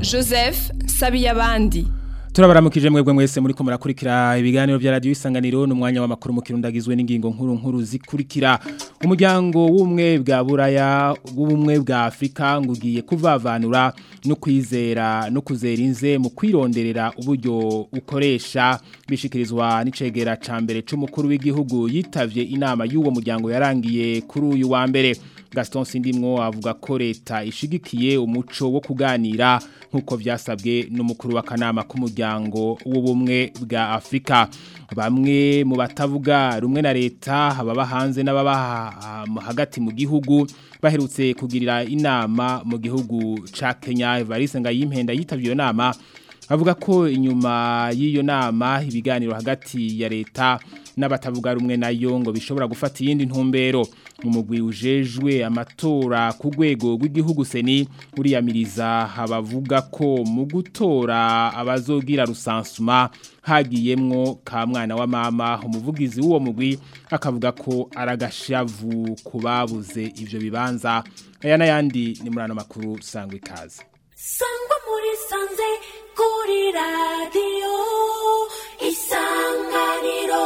joseph sabiyabandi turabaramukije mwebwe mwese muri ko murakurikira ibiganiro bya radio isanganiro n'umwanya w'amakuru mu kirundagizwe n'ingingo nkuru nkuru zikurikira umuryango w'umwe bwa buraya w'ubumwe bwa Afrika ngugiye kuvavanura no kwizera no kuzera inze mu kwironderera uburyo ukoresha bishikirizwa n'icegera ca mbere c'umukuru w'igihugu yitavye inama y'uwo muryango yarangiye kuri uyu wa mbere Gaston Sindimwo avuga ko leta ishigikiye umuco wo kuganira nkuko vyasabwe n'umukuru w'akanama k'umuryango w'ubumwe bwa Afrika bamwe mu batavuga rumwe na leta ababa hanze n'ababa hagati mu gihugu baherutse kugirira inama mu gihugu ca Kenya Evariste Ngayimpenda yitavye iyo nama avuga ko inyuma y'iyo nama ibiganiro hagati ya leta n'abatavuga rumwe nayo ngo bishobora gufata iyindi ntumbero mu mugwi ujejwe amatora ku rwego rw'igihugu seni uriyamiriza habavuga ko mu gutora abazogira rusansuma hagiyemwo ka mwana wa mama umuvugizi w'uwo mugwi akavuga ko aragashavu kubabuze ivyo bibanza aya n'ayandi ni muri ano makuru sangwa ikaze sangwa muri sanze kuri radiyo isanganiro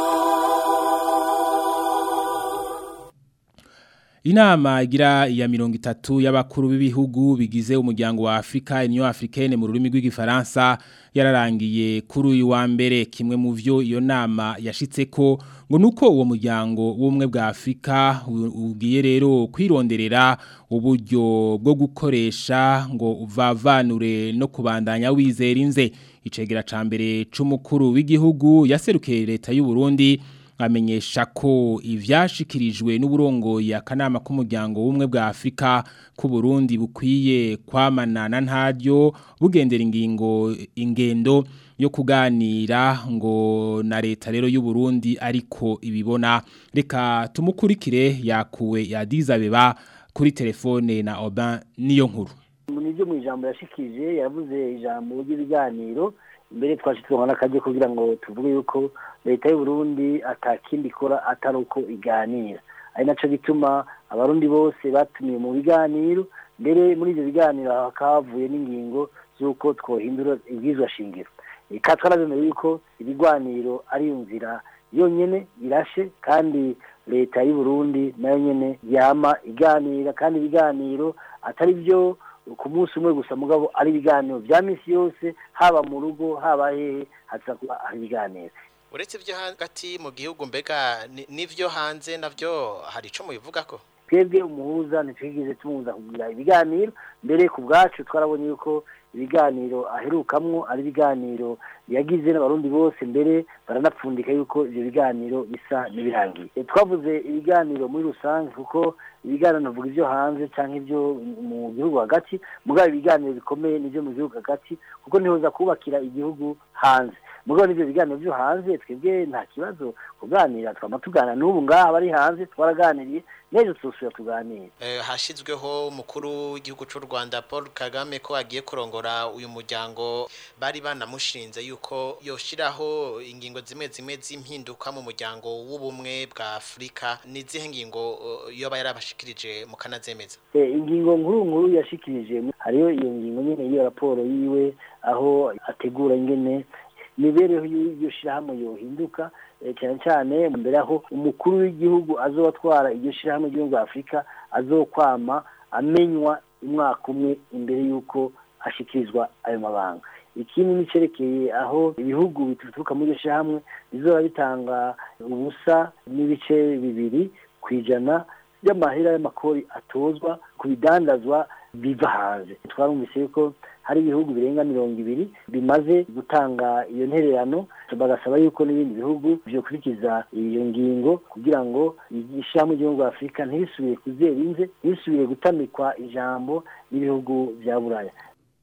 Inama igira iya mirongo itatu y'abakuru b'ibihugu bigize umuryango wa Afrika Union Africaine mu rurimi rw'igifaransa yararangiye kuri uyu wa mbere kimwe mu vyo iyo nama yashitse ko ngo nuko uwo muryango w'umwe bwa Afrika ugiye rero kwironderera uburyo bwo gukoresha ngo uvavanure no kubandanya wizera inze icegera ca mbere c'umukuru w'igihugu yaserukiye leta y'u Burundi amenyesha ko ivyashikirijwe n'uburongoye akanama k'umuryango w'umwe bwa Afrika ku Burundi bukwiye kwamanana ntaryo bugendera ingingo ingendo yo kuganira ngo na leta rero y'u Burundi ariko ibibona reka tumukurikire yakuwe yadizabeba kuri telefone na Oban niyo nkuru nivyo mu ijambo yashikije yavuze ijambo ry'ibiganiro mbere twashitswe n'akajye kugira ngo tuvuge yuko leta y'u Burundi atakindi ikora atari uko iganira ari naco gituma abarundi bose batumiye mu biganiro mbere muri ivyo biganiro hakavuye n'ingingo z'uko twohindura ibwizwa shingiro eka twarabemeye yuko ibiganiro ari nzira yonyene irashe kandi leta y'u Burundi nayo nyene yama iganira kandi ibiganiro atari byo ku munsi umwe gusa mugabo ari ibiganiro bya misi yose haba mu rugo haba hehe haza kuba ari ibiganiro uretse ibyo hagati mu gihugu mbega n'ibyo hanze nabyo hari icyo mubivuga ko twebwe umuhuza ntitwigeze tumuhuza kugira ibiganiro mbere ku bwacu twarabonye yuko ibiganiro aherukamwo ari ibiganiro yagize n'abarundi bose mbere baranapfundika yuko ibyo biganiro bisa n'ibirangiye twavuze ibiganiro muri rusange kuko ibiganiro navuga ibyo hanze cyangwa ibyo mu gihugu hagati mugabo ibiganiro bikomeye n'ibyo mu gihugu hagati kuko ntihoza kubakira igihugu hanze mugabo n'ibyo biganiro byo hanze twebwe nta kibazo kuganira twama tuganira n'ubu ngaha bari hanze twaraganiriye n'ejo tuzosubira tuganire hashyizweho umukuru w'igihugu cy'u rwanda paul kagame ko agiye kurongora uyu muryango bari banamushinze yuko yoshyiraho ingingo zimwe zimwe z'impinduka mu muryango w'ubumwe bwa afurika n'izihe ngingo yoba yarabashikirije mu kanazemeza ingingo nkuru nkuru yashikirije hariyo iyo ngingo nyine y'iyo raporo yiwe aho ategura ingene imibereho y'iryo shyirahamwe yohinduka cyane cyane mbere aho umukuru w'igihugu azotwara iryo shyirahamwe ry'igihugu afurika azokwama amenywa umwaka umwe imbere y'uko ashyikirizwa ayo mabanga ikindi nicerekeye aho ibihugu bituruka muri iryo shyirahamwe bizoba bitanga ubusa n'ibice bibiri ku ijana by'amahera y'amakori atozwa ku bidandazwa biva hanze twarumvise yuko hari ibihugu birenga mirongo ibiri bimaze gutanga iyo ntererano bagasaba yuko n'ibindi bihugu byokurikiza iyo ngingo kugira ngo ishyirahamwe ry'igihugu afurika ntisubire kuzera inze ntisubire gutamikwa ijambo n'ibihugu bya buraya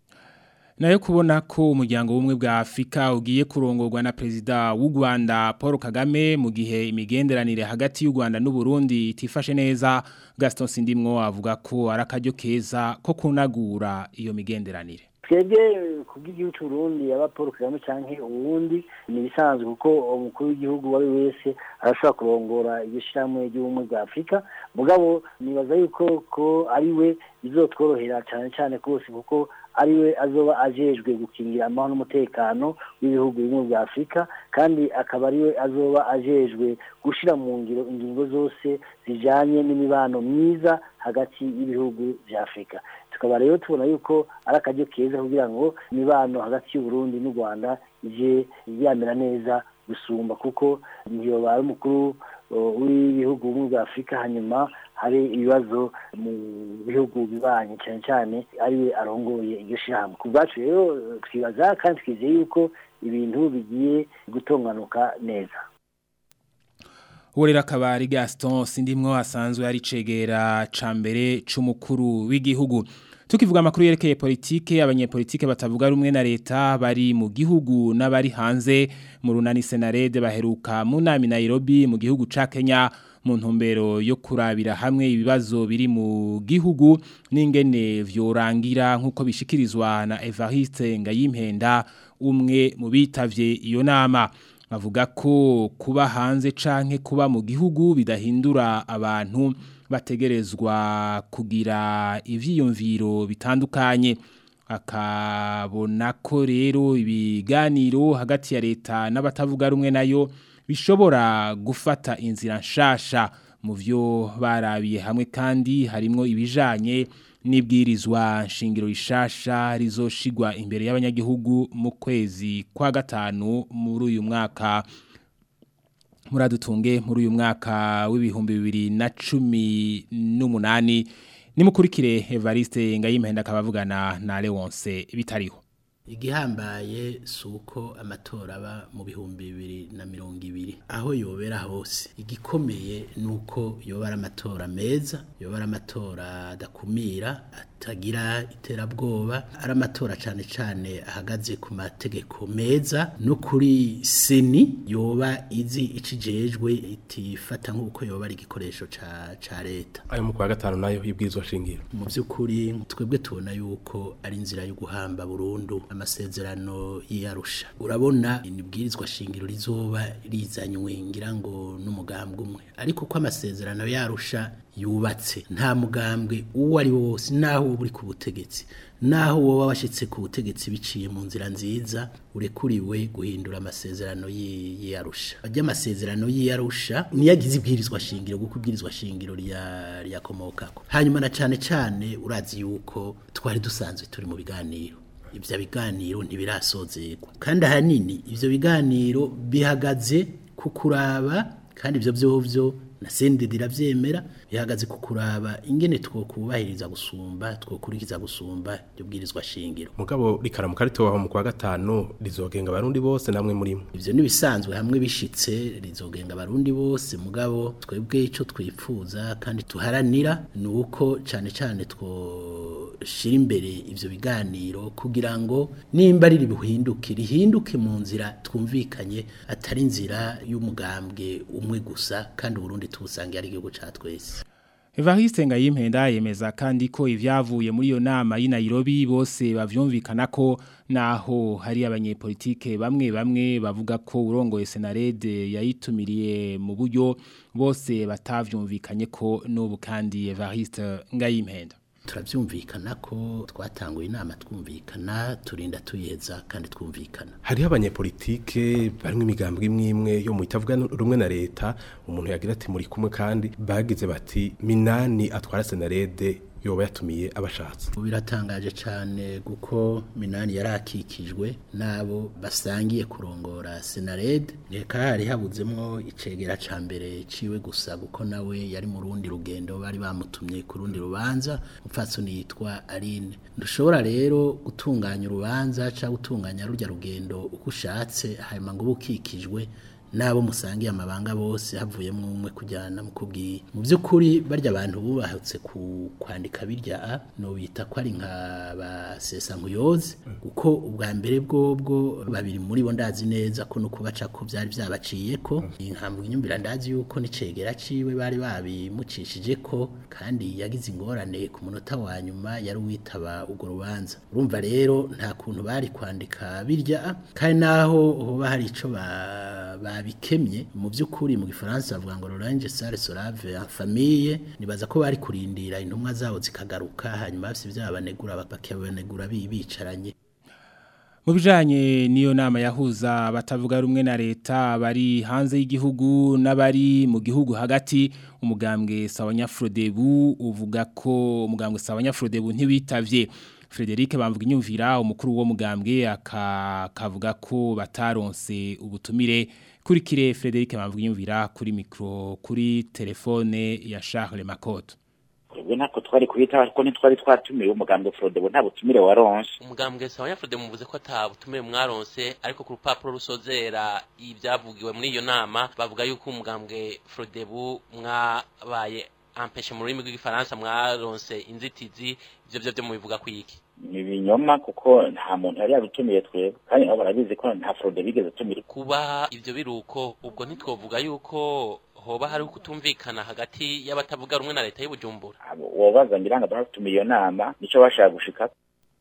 nayo kubona ko umuryango w'ubumwe bwa Afrika ugiye kurongorwa na perezida w'u Rwanda Paul Kagame mu gihe imigenderanire hagati y'u Rwanda n'u Burundi itifashe neza Gaston Sindimwo avuga ko arakaryo keza ko kunagura iyo migenderanire twebwe kubw'igihugu cy'uburundi yaba paul kagame canke uwundi ni ibisanzwe kuko umukuru w'igihugu uwo ari we wese arashobora kurongora iryo shirahamwe ry'ubumwe bwa afurika mugabo nibaza yuko ko ari we bizotworohera cane cane rwose kuko ari we azoba ajejwe gukingira amahoro n'umutekano w'ibihugu bimwe bya afurika kandi akaba ari we azoba ajejwe gushira mu ngiro ingingo zose zijanye n'imibano myiza hagati y'ibihugu vya afurika tukaba rero tubona yuko ari akaryo keza kugira ngo imibano hagati y'uburundi n'u rwanda ije yamera neza gusumba kuko ntiyoba ari umukuru w'ibihugu bimwe bwa afurika hanyuma hari ibibazo mu bihugu bibanye cyane cyane ariwe arongoye iryo shyirahamwe ku bwacu rero twibaza kandi twizeye yuko ibintu bigiye gutonganuka neza Urera kabari Gaston sindimwo asanzwe ari cegera ca mbere c'umukuru w'igihugu tukivuga amakuru yerekeye politike abanyepolitike batavuga rumwe na leta bari mu gihugu n'abari hanze mu runani senarede baheruka mu nami Nairobi mu gihugu ca Kenya mu ntumbero yo kurabira hamwe ibibazo biri mu gihugu n'ingene vyorangira nk'uko bishikirizwa na Evariste Ngayimpenda umwe mu bitavye iyo nama bavuga ko kuba hanze canke kuba mu gihugu bidahindura abantu bategerezwa kugira ivyiyumviro bitandukanye akabona ko rero ibiganiro hagati ya leta n'abatavuga rumwe nayo bishobora gufata inzira nshasha mu byo barabiye hamwe kandi harimo ibijanye n'ibwirizwa nshingiro rishasha rizoshigwa imbere y'abanyagihugu mu kwezi kwa gatanu muri uyu mwaka muradutunge muri uyu mwaka w'ibihumbi bibiri na cumi n'umunani nimukurikire Evariste Ngayimenda akabavugana na Leonce bitariho igihambaye si uko amatora aba mu bihumbi bibiri na mirongo ibiri aho yobera hose igikomeye ni uko yobara amatora meza yobara amatora adakumira atagira iterabwoba ari amatora cyane cyane ahagaze ku mategeko meza no kuri seni yoba izi icijejwe itifata nk'uko yoba ari igikoresho ca leta ayo mu kwa gatanu nayo y'ibwirizwa shingiro mu by'ukuri twebwe tubona yuko ari inzira yo guhamba burundu amasezerano y'iyarusha urabona inibwirizwa shingiro rizoba rizanywe ngira ngo n'umugambwe umwe ariko ko amasezerano yarusha yubatse nta mugambwe uwo ari wo wose naho uba uri ku butegetsi naho woba washyitse ku butegetsi biciye mu nzira nziza urekuriwe guhindura amasezerano y'iyarusha ajya amasezerano y'iyarusha niyo agize ibwirizwa shingiro kuko ibwirizwa shingiro ryakomokako hanyuma na cyane cyane urazi yuko twari dusanzwe turi mu biganiro ibyo biganiro ntibirasozerwa kandi ahanini ibyo biganiro bihagaze ku kuraba kandi ibyo byovyo na sendedi iravyemera bihagaze ku kuraba ingene twokubahiriza gusumba twokurikiza gusumba ibyo bwirizwa shingiro mugabo rikaramuka ritobaho mu kwa gatanu rizogenga abarundi bose namwe murimo ivyo nibisanzwe hamwe bishitse rizogenga abarundi bose mugabo twebwe ico twipfuza kandi tuharanira ni uko cane cane two shira imbere ivyo biganiro kugira ngo nimba riri buhinduke rihinduke mu nzira twumvikanye atari inzira y'umugambwe umwe gusa kandi Burundi tubusange ari igihugu ca twese Evariste Ngayimpenda yemeza kandi ko ivyavuye muri iyo nama y'i Nairobi bose bavyumvikana ko naho hari abanyepolitike bamwe bamwe bavuga ko urongoye Senarede yayitumiriye mu buryo bose batavyumvikanye ko n'ubu kandi Evariste Ngayimpenda turabyumvikana ko twatanguye inama twumvikana turinda tuyeza kandi twumvikana hariho abanyepolitike barimo imigambwe imwe imwe yo mu itavuga rumwe na leta umuntu yagira ati muri kumwe kandi bagize bati minani atwara senarede yoba yatumiye abashatse biratangaje cyane kuko minani yarakikijwe n'abo basangiye kurongora senarede reka hari habuzemo icegera cya mbere ciwe gusa kuko nawe yari mu rundi rugendo bari bamutumye ku rundi rubanza umupfatsoni yitwa aline ntushobora rero gutunganya urubanza cyangwa gutunganya rujya rugendo uko ushatse hanyuma ngo uba ukikijwe nabo musangiye amabanga bose havuyemo umwe kujyana mukubwiye mu by'ukuri barya abantu bubahutse ku kwandika birya a no bita ko ari nka basesa nkuyoze kuko ubwa mbere bwobwo babiri muri bo ndazi neza ko no kubaca ko byari byabaciye ko inkambu inyumbira ndazi yuko nicegera ciwe bari babimucishije ko kandi yagize ingorane ku munota wa nyuma yari uwitaba urwo rubanza urumva rero nta kuntu bari kwandika birya kandi naho hoba hari ico ba- babikemye mu by'ukuri mu gifaransa bavuga ngo Orange Sale Solave en famille nibaza ko bari kurindira intumwa zabo zikagaruka hanyuma bafite byabanegura bakabanegura bicaranye Mu bijanye niyo nama yahuza abatavuga rumwe na leta bari hanze y'igihugu n'abari mu gihugu hagati umugambwe Sawanya Frodebu uvuga ko umugambwe Sawanya Frodebu ntibitavye Frederic bamvuga inyumvira umukuru wo mugambwe akavuga ko bataronse ubutumire kuri kire Frederic bamvuga inyumvira kuri micro kuri telefone ya Charles Makoto twebwe ntako twari kubita kuko ntitwari twatumiwe umugambwe Frodebo nta butumire waronse umugambwe sawa yafude muvuze ko ata butumire mwaronse ariko ku rupapuro rusozera ibyavugiwe muri iyo nama bavuga yuko umugambwe Frodebu mwabaye ampeshe mu rurimi rw'igifaransa mwaronse inzitizi ivyo vyo vyo mubivuga kwiki ni ibinyoma kuko nta muntu yari yadutumiye twebwe kandi nabo barabizi ko nta Frodebo bigeze atumira kuba ivyo biruko ubwo ntitwovuga yuko hoba hari kutumvikana hagati y'abatavuga rumwe na leta y'ubujumbura wobaza ngira ngo batumiye iyo nama nico bashaka gushika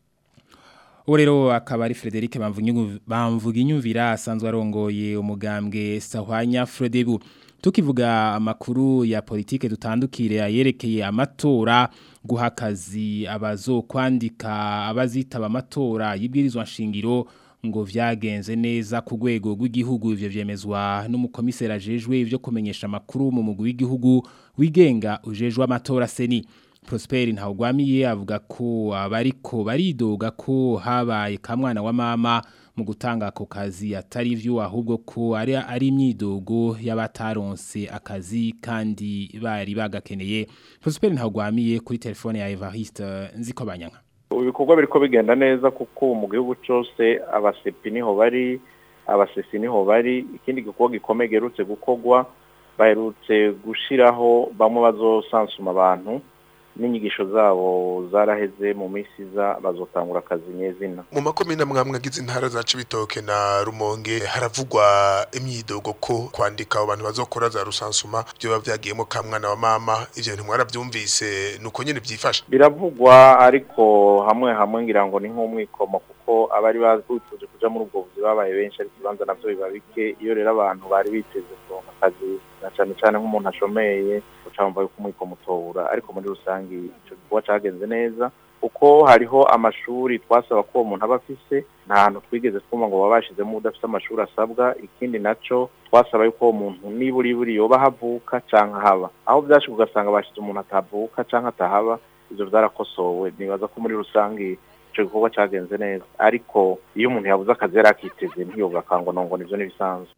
uwo rero akaba ari Frederic bamvuga inyumvira asanzwe arongoye umugambwe Sahwanya Frodebu tukivuga amakuru ya politike dutandukire ayerekeye amatora guha akazi abazokwandika abazitaba amatora y'ibwirizwa nshingiro ngo vyagenze neza ku rwego rw'igihugu ivyo vyemezwa n'umukomisera ajejwe ivyo kumenyesha amakuru mu mugwi w'igihugu wigenga ujejwe amatora seni Prosper Ntawugwamiye avuga ko abariko baridoga ko habaye kamwana wa mama mu gutanga ako kazi atari vyo ahubwo ko ari ari imyidogo y'abataronse akazi kandi bari bagakeneye Prosper Ntawugwamiye kuri telefone ya Evariste nziko banyanka ibikorwa biriko bigenda neza kuko mu gihugu cyose abasepi niho bari abasesi niho bari ikindi gikorwa gikomeye gerutse gukorwa baherutse gushiraho bamwe bazosansuma abantu n'inyigisho zabo zaraheze mu minsi iza bazotangura akazi nyezina mu makomine mwamwe agize intara za Cibitoke na Rumonge haravugwa imyidogo ko kwandika abantu bazokora za rusansuma byo bavyagiyemo kamwana wa mama ivyo bintu mwaravyumvise nuko nyene byifasha biravugwa ariko hamwe hamwe ngira ngo ni nk'umwikomo kuko abari bazutuje kuja muri ubwo buzi babaye benshi ariko ibanza navyo biba bike iyo rero abantu bari biteze kuronka akazi na cane cane nk'umuntu ashomeye ucamva yuko umwikomo utobura ariko muri rusange ico gikorwa cagenze neza kuko hariho amashuri twasaba ko uwo muntu aba afise nta hantu twigeze twumva ngo baba bashizemo udafite amashuri asabwa ikindi naco twasaba yuko uwo muntu niburi buri yoba havuka canke haba aho vyashika ugasanga bashize umuntu atavuka canke atahaba ivyo vyarakosowe nibaza ko muri rusange ico gikorwa cagenze neza ariko iyo umuntu yabuze akazi yari akiteze ntiyoga kangonongo nivyo nibisanzwe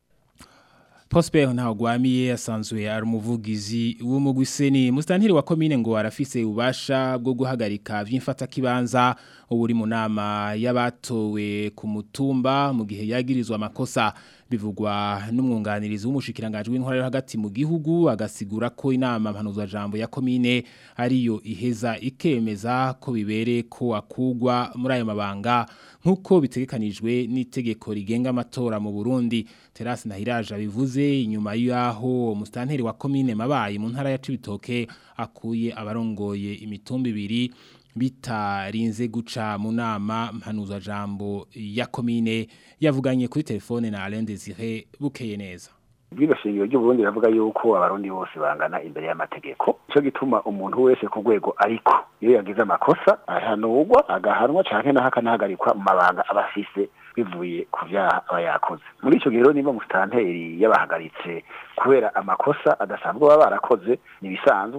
Prosper Ntagwamiye asanzwe ari umuvugizi w'umugwiseni mustantiri wa commune ngo arafise ubasha bwo guhagarika vy'imfata kibanza uburi mu nama y'abatowe ku mutumba mu gihe yagirizwa amakosa bivugwa n'umwunganirizi w'umushikiranganje w'intwara yo hagati mu gihugu agasigura ko inama mpanuzwa jambo ya commune ariyo iheza ikemeza ko bibere ko akugwa muri ayo mabanga nkuko bitegekanijwe n'itegeko rigenga amatora mu Burundi Terasi Nahiraje bivuze inyuma y'aho mustanteri wa commune mabaye mu ntara ya Cibitoke akuye abarongoye imitumba ibiri bitarinze guca mu nama mpanuzwa jambo ya commune yavuganye kuri telefone na Alain Désiré bukeye neza Bwira shingiro ry'Uburundi ravuga yuko abarundi bose bangana imbere y'amategeko. Ico gituma umuntu wese ku rwego ariko iyo yagize amakosa ahanurwa agahanwa canke naho akanahagarikwa mu mabanga abafise bivuye ku vyaha aba yakoze. Muri ico gihe rero niba mustanteri yabahagaritse kubera amakosa adasanzwe baba barakoze nibisanzwe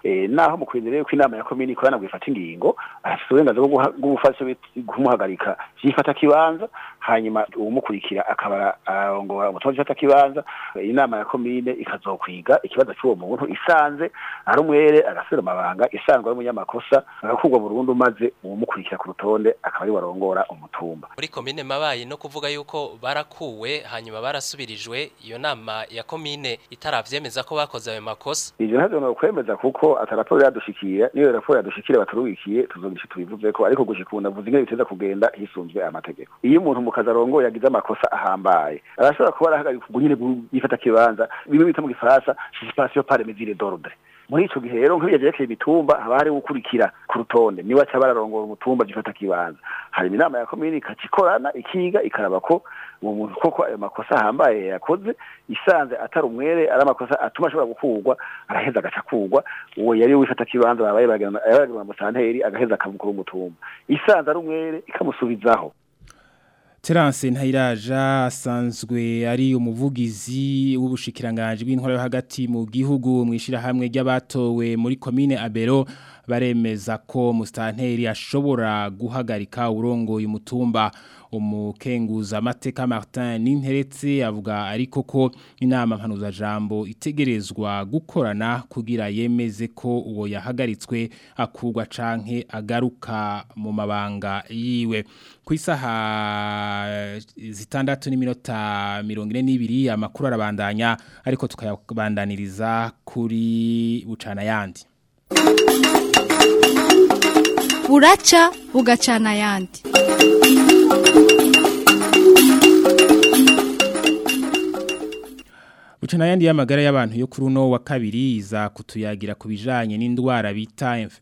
eh, naho mu kwizera yuko inama ya komini ikorana bwifata ingingo afite uburenganzira bwo guha- bwo gufasha kumuhagarika vyifata kibanza hanyuma uwumukurikira akaba arongora umutumwa vyifata kibanza inama ya komine ikazokwiga ikibazo cy'uwo muntu isanze ari umwere agasubira amabanga isanzwe ari umunyamakosa agakurwa burundu maze uwumukurikira ku rutonde akaba ari warongora umutumba muri komine mabayi no kuvuga yuko barakuwe hanyuma barasubirijwe iyo nama ya komine itaravyemeza ko bakoze ayo makosa ivyo ntavyo no kwemeza kuko ataraporo yadushikira niyo raporo yadushikira baturubikiye tuzogisha tubivuze ko ariko gushika ubu navuze ingene biteza kugenda hisunzwe amategeko iyo umuntu mu kazi arongoye yagize amakosa ahambaye arashobora kuba arahagarika ubwo nyene yifata kibanza bimwe bita mu gifaransa suspension par mesure d'ordre muri ico gihe rero nk'iyo yerekeye imitumba haba hari gukurikira ku rutonde niwe aca bararongora umutumba gifata kibanza hari inama ya komini ikaca ikorana ikiga ikaraba ko uwo muntu koko ayo makosa ahambaye yakoze isanze atari umwere ari amakosa atuma ashobora gukurwa araheza agaca kurwa uwo yari wifata kibanza babaye bagirana musanteri agaheza akamukura umutumba isanze ari umwere ikamusubizaho Terence Ntayiraja asanzwe ari umuvugizi w'ubushikiranganje bw'intwaro yo hagati mu gihugu mwishira hamwe ry'abatowe muri commune Abero baremeza ko mustanteri ashobora guhagarika urongoye umutumba umukenguza amateka Martin Ninteretse avuga ariko ko inama mpanuza jambo itegerezwa gukorana kugira yemeze ko uwo yahagaritswe akugwa canke agaruka mu mabanga yiwe ku isaha zitandatu n'iminota mirongo ine n'ibiri amakuru arabandanya ariko tukayabandaniriza kuri bucana yandi buraca bugacana ayandi bucana yandi y'amagara y'abantu yo kuri uno wa kabiri iza kutuyagira ku bijanye n'indwara bita inf-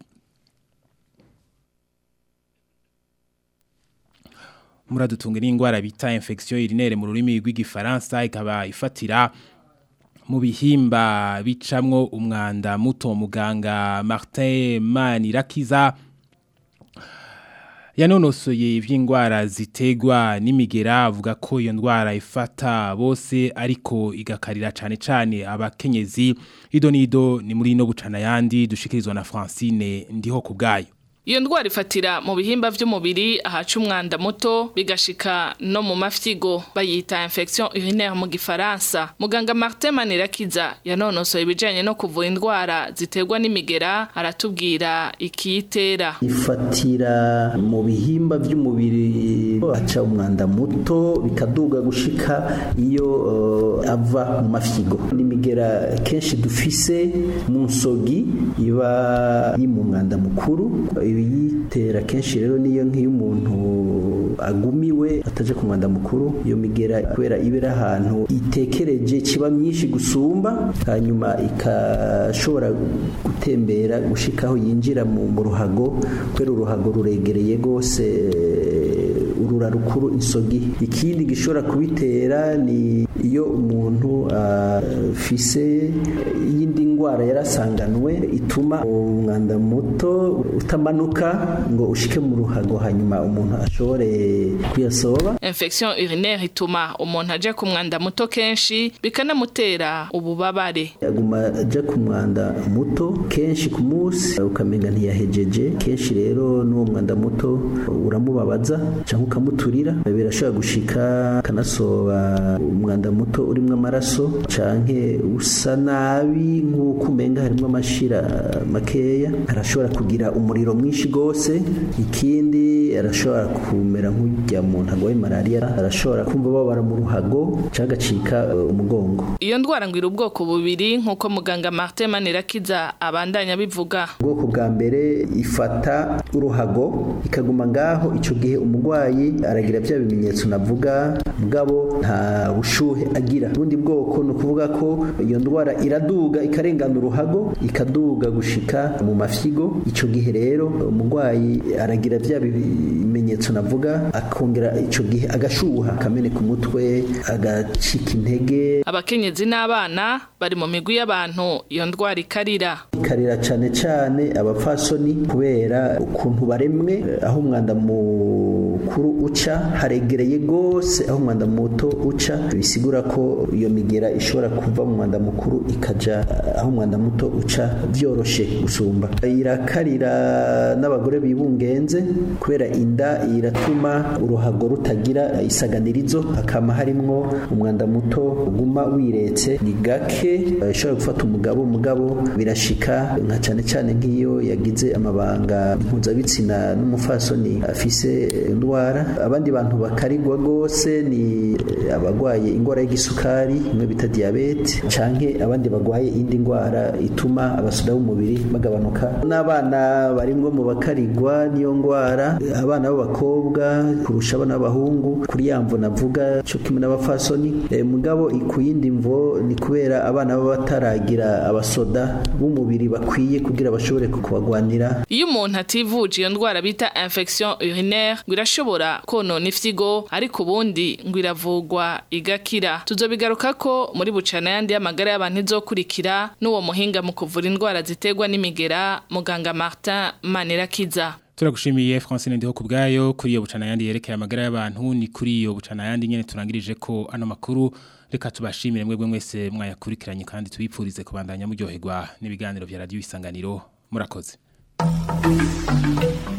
muradutunga n'indwara bita infection urinaire mu rurimi rw'igifaransa ikaba ifatira mu bihimba bicamwo umwanda muto muganga Martin Manirakiza yanonosoye iby'indwara zitegwa n'imigera avuga ko iyo ndwara ifata bose ariko igakarira cyane cyane abakenyezi ido nido ni muri no bucana yandi dushikirizwa na Francine ndiho ku bwayo Iyo ndwara ifatira mu bihimba vy'umubiri ahaca umwanda muto bigashika no mu mafyigo bayita infection urinaire mu gifaransa muganga Martin Manirakiza yanonosoye ibijanye no kuvura indwara ziterwa n'imigera aratubwira ikiyitera ifatira mu bihimba by'umubiri haca umwanda muto bikaduga gushika iyo uh, ava mu mafyigo n'imigera kenshi dufise mu nsogi iba yi mu mwanda mukuru ibiyitera kenshi rero niyo nk'iyo umuntu agumiwe ataje ku mwanda mukuru iyo migera kubera ibera ahantu itekereje kiba myinshi gusumba hanyuma ikashobora gutembera gushikaho yinjira mu mu ruhago kubera uruhago ruregereye rwose urura rukuru insogi ikindi gishobora kubitera ni iyo umuntu afise iyindi ndwara yarasanganwe ituma umwanda muto utamanuka ngo ushike mu ruhago hanyuma umuntu ashobore kuyasoba infection urinaire ituma umuntu aje ku mwanda muto kenshi bikanamutera ububabare aguma aja ku mwanda muto kenshi ku munsi ukamenga ntiyahejeje kenshi rero n'uwo mwanda muto uramubabaza cyangwa ukamuturira birashobora gushika akanasoba umwanda muto urimo amaraso canke usa nabi nk'uko umenga harimo amashira makeya arashobora kugira umuriro mwinshi gose ikindi arashobora kumera nk'ujya muntu agwaye malaria arashobora kumva babara mu ruhago cyangwa agacika uh, umugongo iyo ndwara ngwira ubwoko bubiri nk'uko muganga Martin Manirakiza abandanya bivuga ubwoko bwa mbere ifata uruhago ikaguma ngaho ico gihe umurwayi aragira bya bimenyetso navuga mugabo nta bushuhe agira ubundi bwoko ni ukuvuga ko iyo ndwara iraduga ikarengana uruhago ikaduga gushika mu mafyigo ico gihe rero umurwayi aragira bya bimenyetso navuga akongera ico gihe agashuha akameneka umutwe agacika intege abakenyezi n'abana bari mu migwi y'abantu iyo ndwara ikarira ikarira cane cane abapfasoni kubera ukuntu baremwe aho umwanda mukuru mukuru uca haregereye gose aho umwanda muto uca bisigura ko iyo migera ishobora kuva mu mwanda mukuru ikaja aho umwanda muto uca vyoroshe gusumba irakarira n'abagore bibungenze kubera inda iratuma uruhago rutagira isaganirizo hakama harimwo umwanda muto uguma wiretse ni gake ishobora gufata umugabo umugabo birashika nka cane cane nk'iyo yagize amabanga mpuzabitsina n'umufasoni afise indwara abandi bantu bakarigwa gose ni abagwaye ingwara y'igisukari imwe bita diabete canke abandi bagwaye indi ndwara ituma abasoda b'umubiri bagabanuka n'abana barimwo mu bakarigwa niyo ngwara abana b'abakobwa kurusha abana b'abahungu kuri ya mvo navuga cyo kimwe n'abafasoni e, mugabo ku yindi mvo ni kubera abana baba bataragira abasoda b'umubiri bakwiye kugira bashobore kubagwanira iyo umuntu ativuje iyo ndwara bita infection urinaire ngo irashobora konona ifyigo ariko ubundi ngo iravugwa igakira tuzobigaruka ko muri bucana yandi y'amagara y'abantu izokurikira n'uwo muhinga mu kuvura indwara ziterwa n'imigera muganga Martin Manirakiza Turagushimiye Francine Ndiho kubgayo kuri iyo bucana yandi yerekeye amagara y'abantu ni kuri iyo bucana yandi nyene turangirije ko ano makuru reka tubashimire mwebwe mwese mwayakurikiranye kandi tubipfurize kubandanya muryoherwa n'ibiganiro vya radio isanganiro murakoze